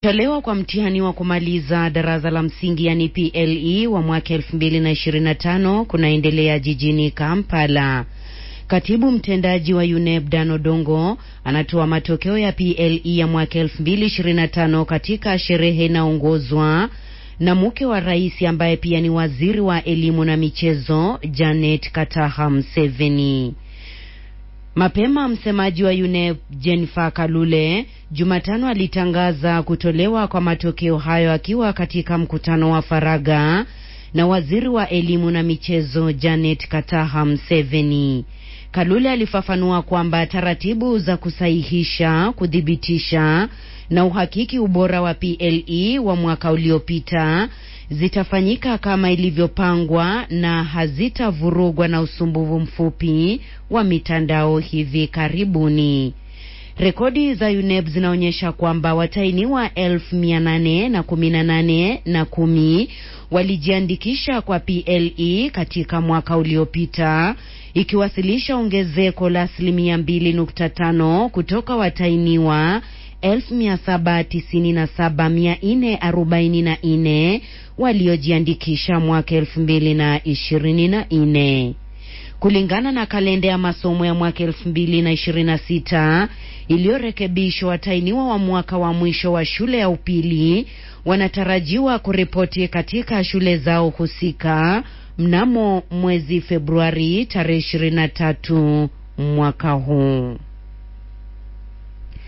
Tolewa kwa mtihani wa kumaliza darasa la msingi yani PLE wa mwaka 2025 kunaendelea jijini Kampala. Katibu mtendaji wa UNEB Dan Odongo anatoa matokeo ya PLE ya mwaka 2025 katika sherehe inaongozwa na mke wa rais ambaye pia ni waziri wa elimu na michezo Janet Kataha Museveni. Mapema msemaji wa UNEB Jennifer Kalule Jumatano alitangaza kutolewa kwa matokeo hayo akiwa katika mkutano wa faragha na waziri wa elimu na michezo Janet Kataha Museveni. Kalule alifafanua kwamba taratibu za kusahihisha, kuthibitisha na uhakiki ubora wa PLE wa mwaka uliopita zitafanyika kama ilivyopangwa na hazitavurugwa na usumbufu mfupi wa mitandao hivi karibuni. Rekodi za UNEB zinaonyesha kwamba watainiwa elfu mia nane na kumi na nane na kumi walijiandikisha kwa PLE katika mwaka uliopita ikiwasilisha ongezeko la asilimia mbili nukta tano kutoka watainiwa elfu mia saba tisini na saba mia nne arobaini na nne waliojiandikisha mwaka elfu mbili na ishirini na nne kulingana na kalenda ya masomo ya mwaka elfu mbili na ishirini na sita iliyorekebishwa. Watainiwa wa mwaka wa mwisho wa shule ya upili wanatarajiwa kuripoti katika shule zao husika mnamo mwezi Februari tarehe ishirini na tatu mwaka huu.